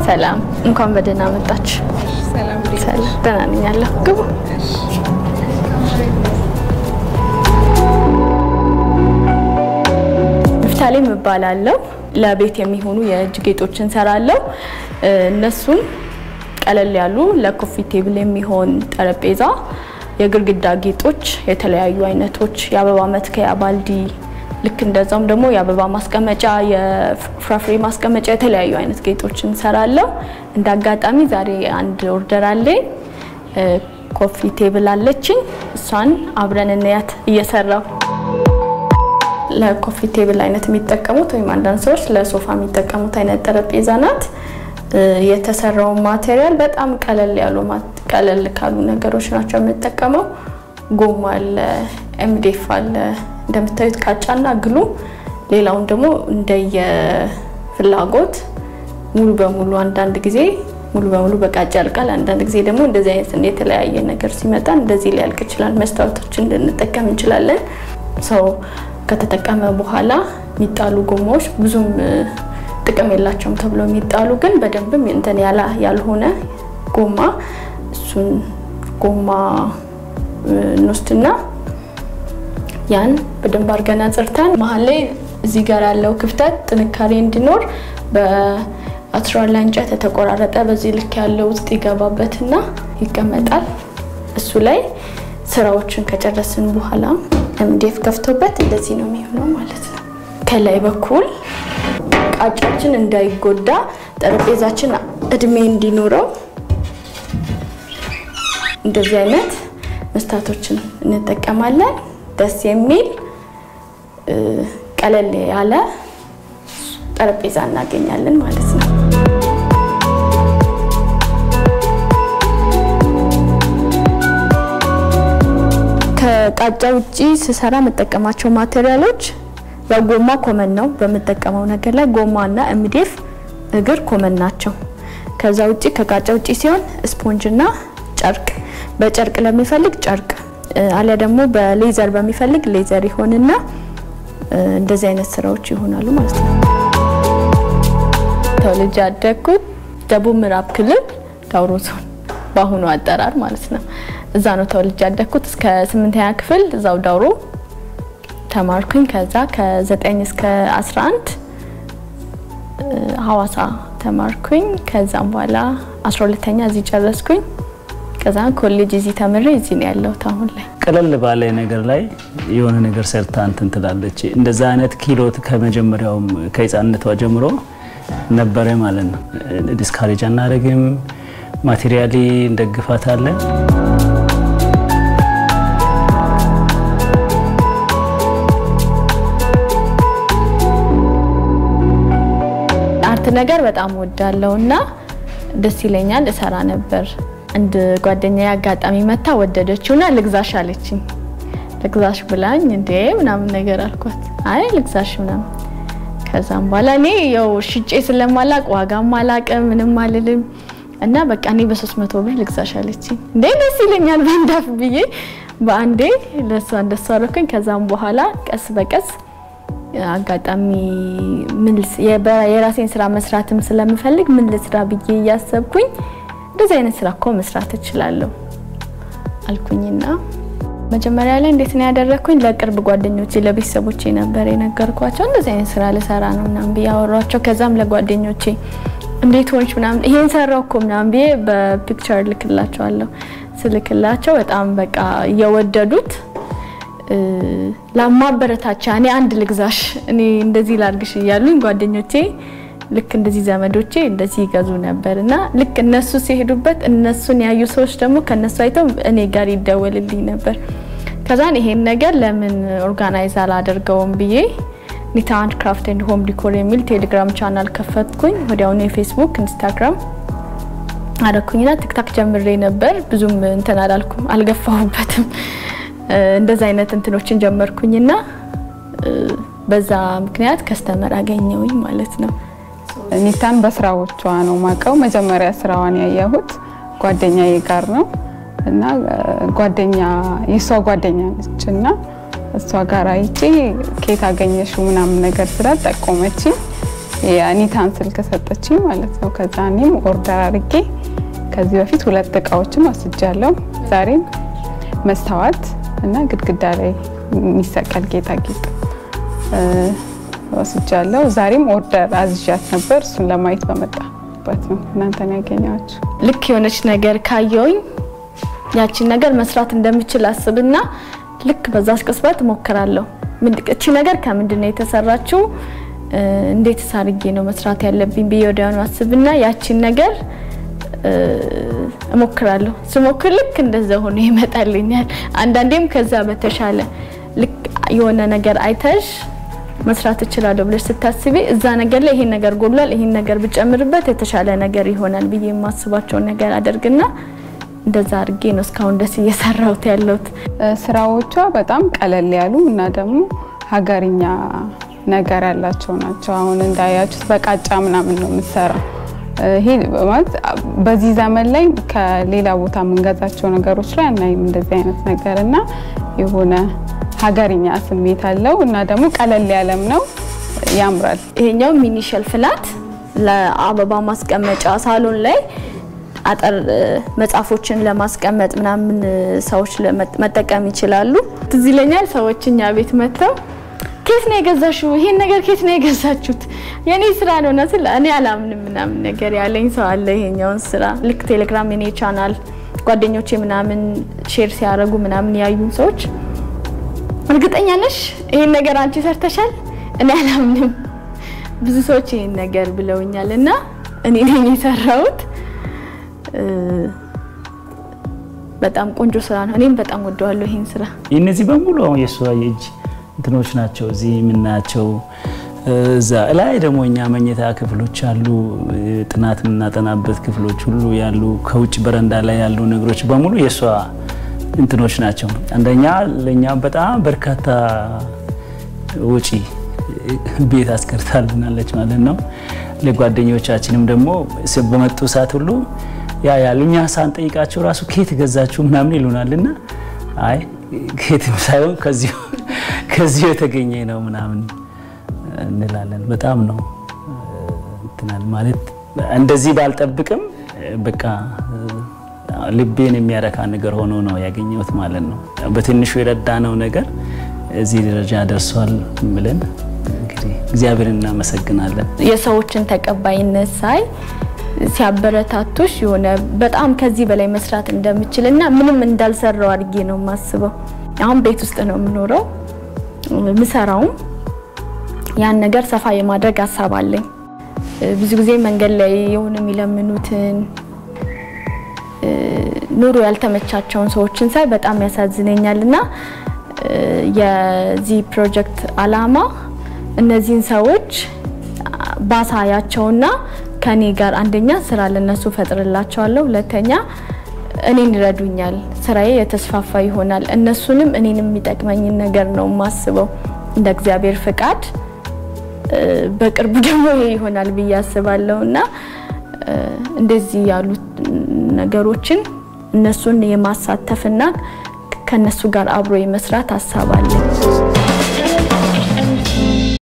ሰላም፣ እንኳን በደህና መጣችሁ። ሰላም ሰላም፣ ደህና ነኝ አለሁ። ግቡ። ንፍታሌም እባላለሁ። ለቤት የሚሆኑ የእጅ ጌጦች እንሰራለሁ። እነሱም ቀለል ያሉ ለኮፊ ቴብል የሚሆን ጠረጴዛ፣ የግድግዳ ጌጦች፣ የተለያዩ አይነቶች፣ የአበባ መትከያ ባልዲ፣ ልክ እንደዛውም ደግሞ የአበባ ማስቀመጫ፣ የፍራፍሬ ማስቀመጫ፣ የተለያዩ አይነት ጌጦች እንሰራለሁ። እንደ አጋጣሚ ዛሬ አንድ ኦርደር አለኝ። ኮፊ ቴብል አለችኝ። እሷን አብረን እንያት እየሰራው ለኮፊ ቴብል አይነት የሚጠቀሙት ወይም አንዳንድ ሰዎች ለሶፋ የሚጠቀሙት አይነት ጠረጴዛ ናት። የተሰራው ማቴሪያል በጣም ቀለል ያሉ ቀለል ካሉ ነገሮች ናቸው የምጠቀመው። ጎማ አለ፣ ኤምዴፍ አለ፣ እንደምታዩት ቃጫና ግሉ። ሌላውን ደግሞ እንደየ ፍላጎት ሙሉ በሙሉ አንዳንድ ጊዜ ሙሉ በሙሉ በቃጫ ያልቃል። አንዳንድ ጊዜ ደግሞ እንደዚህ አይነት የተለያየ ነገር ሲመጣ እንደዚህ ሊያልቅ ይችላል። መስታወቶችን ልንጠቀም እንችላለን። ሰው ከተጠቀመ በኋላ የሚጣሉ ጎማዎች ብዙም ጥቅም የላቸውም ተብሎ የሚጣሉ ግን በደንብም እንትን ያላ ያልሆነ ጎማ እሱን ጎማ እንወስድና ያን በደንብ አድርገን አጽርተን መሀል ላይ እዚህ ጋር ያለው ክፍተት ጥንካሬ እንዲኖር በአትራላ እንጨት የተቆራረጠ በዚህ ልክ ያለው ውስጥ ይገባበትና ይቀመጣል። እሱ ላይ ስራዎችን ከጨረስን በኋላ ኤምዲኤፍ ከፍቶበት እንደዚህ ነው የሚሆነው ማለት ነው። ከላይ በኩል ቃጫችን እንዳይጎዳ ጠረጴዛችን እድሜ እንዲኖረው እንደዚህ አይነት መስታቶችን እንጠቀማለን። ደስ የሚል ቀለል ያለ ጠረጴዛ እናገኛለን ማለት ነው። ከቃጫ ውጪ ስሰራ የምጠቀማቸው ማቴሪያሎች ያው ጎማ ኮመን ነው። በምጠቀመው ነገር ላይ ጎማና ኤምዲኤፍ እግር ኮመን ናቸው። ከዛ ውጪ ከቃጫ ውጪ ሲሆን ስፖንጅና ጨርቅ፣ በጨርቅ ለሚፈልግ ጨርቅ አሊያ ደግሞ በሌዘር በሚፈልግ ሌዘር ይሆንና እንደዚህ አይነት ስራዎች ይሆናሉ ማለት ነው። ተወልጄ ያደግኩት ደቡብ ምዕራብ ክልል ዳውሮ ዞን በአሁኑ አጠራር ማለት ነው። እዛ ነው ተወልጄ ያደግኩት። እስከ ስምንተኛ ክፍል እዛው ዳውሮ ተማርኩኝ። ከዛ ከ9 እስከ 11 ሐዋሳ ተማርኩኝ። ከዛም በኋላ 12ተኛ እዚህ ጨረስኩኝ። ከዛ ኮሌጅ እዚህ ተምሬ እዚህ ነው ያለሁት አሁን ላይ። ቀለል ባለ ነገር ላይ የሆነ ነገር ሰርታ እንትን ትላለች። እንደዛ አይነት ኪሎት ከመጀመሪያውም ከህፃንነቷ ጀምሮ ነበረ ማለት ነው። ዲስካሬጅ አናደርግም፣ ማቴሪያሊ እንደግፋታለን። አርት ነገር በጣም ወዳለው እና ደስ ይለኛል፣ እሰራ ነበር። አንድ ጓደኛዬ አጋጣሚ መታ ወደደችውና ልግዛሽ አለችኝ። ልግዛሽ ብላኝ እንዴ ምናምን ነገር አልኳት። አይ ልግዛሽ ምናምን። ከዛም በኋላ እኔ ያው ሽጬ ስለማላቅ ዋጋም አላቅም ምንም አልልም እና በቃ እኔ በሶስት መቶ ብር ልግዛሽ አለችኝ። እንዴ ደስ ይለኛል በአንዳፍ ብዬ በአንዴ ለሷ እንደሷ አደረኩኝ። ከዛም በኋላ ቀስ በቀስ አጋጣሚ ምን የራሴን ስራ መስራትም ስለምፈልግ ምን ልስራ ብዬ እያሰብኩኝ እንደዚህ አይነት ስራ እኮ መስራት እችላለሁ አልኩኝና መጀመሪያ ላይ እንዴት ነው ያደረግኩኝ? ለቅርብ ጓደኞቼ ለቤተሰቦቼ ነበር የነገርኳቸው። እንደዚህ አይነት ስራ ልሰራ ነው ምናምን ብዬ አወሯቸው። ከዛም ለጓደኞቼ እንዴት ሆንሽ ምናምን ይሄን ሰራው እኮ ምናምን ብዬ በፒክቸር ልክላቸዋለሁ። ስልክላቸው በጣም በቃ እየወደዱት ለማበረታቻ እኔ አንድ ልግዛሽ እኔ እንደዚህ ላርግሽ እያሉኝ ጓደኞቼ ልክ እንደዚህ ዘመዶቼ እንደዚህ ይገዙ ነበር እና ልክ እነሱ ሲሄዱበት እነሱን ያዩ ሰዎች ደግሞ ከነሱ አይተው እኔ ጋር ይደወልልኝ ነበር። ከዛን ይሄን ነገር ለምን ኦርጋናይዝ አላደርገውም ብዬ ኒታ አንድ ክራፍት ኤንድ ሆም ዲኮር የሚል ቴሌግራም ቻናል ከፈትኩኝ። ወዲያውኑ የፌስቡክ ኢንስታግራም አደረኩኝና ቲክታክ ጀምሬ ነበር። ብዙም እንትን አላልኩም፣ አልገፋሁበትም። እንደዛ አይነት እንትኖችን ጀመርኩኝና በዛ ምክንያት ከስተመር አገኘውኝ ማለት ነው። ኒታን በስራዎቿ ነው ማቀው። መጀመሪያ ስራዋን ያየሁት ጓደኛዬ ጋር ነው እና ጓደኛ የእሷ ጓደኛ ነች እና እሷ ጋር አይቼ ከየት አገኘሽው ምናምን ነገር ስላት ጠቆመችኝ። የኒታን ስልክ ሰጠችኝ ማለት ነው። ከዛ እኔም ኦርደር አድርጌ ከዚህ በፊት ሁለት እቃዎችም ወስጃለሁ። ዛሬም መስታወት እና ግድግዳ ላይ የሚሰቀል ጌጣጌጥ ወስጃለሁ። ዛሬም ኦርደር አዝዣት ነበር። እሱን ለማየት በመጣበት ነው እናንተን ያገኘኋችሁ። ልክ የሆነች ነገር ካየውኝ ያቺን ነገር መስራት እንደምችል አስብና ልክ በዛች ቅጽበት እሞክራለሁ። እቺ ነገር ከምንድን ነው የተሰራችው? እንዴት ሳርጌ ነው መስራት ያለብኝ ብዬ ወዲያውኑ አስብና ያቺን ነገር እሞክራለሁ። ስሞክር ልክ እንደዛ ሆኖ ይመጣልኛል። አንዳንዴም ከዛ በተሻለ ልክ የሆነ ነገር አይተሽ መስራት እችላለሁ ብለሽ ስታስቢ እዛ ነገር ላይ ይሄን ነገር ጎሏል፣ ይሄን ነገር ብጨምርበት የተሻለ ነገር ይሆናል ብዬ የማስባቸውን ነገር አደርግና እንደዛ አድርጌ ነው እስካሁን ደስ እየሰራሁት ያለሁት። ስራዎቿ በጣም ቀለል ያሉ እና ደግሞ ሀገርኛ ነገር ያላቸው ናቸው። አሁን እንዳያችሁት በቃጫ ምናምን ነው የምትሰራው። ይሄ ማለት በዚህ ዘመን ላይ ከሌላ ቦታ የምንገዛቸው ነገሮች ላይ አናይም እንደዚህ አይነት ነገር እና የሆነ ሀገርኛ ስሜት አለው እና ደግሞ ቀለል ያለም ነው፣ ያምራል። ይሄኛው ሚኒ ሸልፍ ናት። ለአበባ ማስቀመጫ ሳሎን ላይ አጠር መጽሐፎችን ለማስቀመጥ ምናምን ሰዎች መጠቀም ይችላሉ። ትዝ ይለኛል ሰዎች እኛ ቤት መጥተው ኬት ነው የገዛሽው? ይሄን ነገር ኬት ነው የገዛችሁት? የኔ ስራ ነው እና ስለ እኔ አላምንም ምናምን ነገር ያለኝ ሰው አለ። ይሄኛውን ስራ ልክ ቴሌግራም የኔ ቻናል ጓደኞቼ ምናምን ሼር ሲያደርጉ ምናምን ያዩን ሰዎች እርግጠኛ ነሽ ይሄን ነገር አንቺ ሰርተሻል? እኔ አላምንም። ብዙ ሰዎች ይሄን ነገር ብለውኛል እና እኔ ነኝ የሰራሁት። በጣም ቆንጆ ስራ ነው። እኔም በጣም ወደዋለሁ ይሄን ስራ። እነዚህ በሙሉ አሁን የእሷ የእጅ እንትኖች ናቸው። እዚህ የምናያቸው እዛ ላይ ደግሞ እኛ መኝታ ክፍሎች አሉ፣ ጥናት የምናጠናበት ክፍሎች ሁሉ ያሉ፣ ከውጭ በረንዳ ላይ ያሉ ነገሮች በሙሉ የእሷ እንትኖች ናቸው። አንደኛ ለእኛ በጣም በርካታ ወጪ ቤት አስቀርታልናለች ማለት ነው። ለጓደኞቻችንም ደግሞ በመጡ ሰዓት ሁሉ ያ ያሉ እኛ ሳንጠይቃቸው ራሱ ኬት ገዛችሁ ምናምን ይሉናልና አይ ኬትም ሳይሆን ከዚሁ የተገኘ ነው ምናምን እንላለን። በጣም ነው እንትናል ማለት እንደዚህ ባልጠብቅም በቃ ልቤን የሚያረካ ነገር ሆኖ ነው ያገኘሁት ማለት ነው። በትንሹ የረዳነው ነገር እዚህ ደረጃ ደርሷል ብለን እንግዲህ እግዚአብሔርን እናመሰግናለን። የሰዎችን ተቀባይነት ሳይ ሲያበረታቱሽ የሆነ በጣም ከዚህ በላይ መስራት እንደምችል እና ምንም እንዳልሰራው አድርጌ ነው የማስበው። አሁን ቤት ውስጥ ነው የምኖረው ምሰራውም ያን ነገር ሰፋ የማድረግ ሀሳብ አለኝ። ብዙ ጊዜ መንገድ ላይ የሆነ የሚለምኑትን ኑሮ ያልተመቻቸውን ሰዎችን ሳይ በጣም ያሳዝነኛል እና የዚህ ፕሮጀክት አላማ እነዚህን ሰዎች ባሳያቸውና ከኔ ጋር አንደኛ ስራ ለነሱ ፈጥርላቸዋለሁ፣ ሁለተኛ እኔን ይረዱኛል፣ ስራዬ የተስፋፋ ይሆናል። እነሱንም እኔንም የሚጠቅመኝን ነገር ነው የማስበው እንደ እግዚአብሔር ፍቃድ በቅርቡ ደግሞ ይሄ ይሆናል ብዬ አስባለሁ እና እንደዚህ ያሉት ነገሮችን እነሱን የማሳተፍና ከነሱ ጋር አብሮ የመስራት ሀሳብ አለኝ።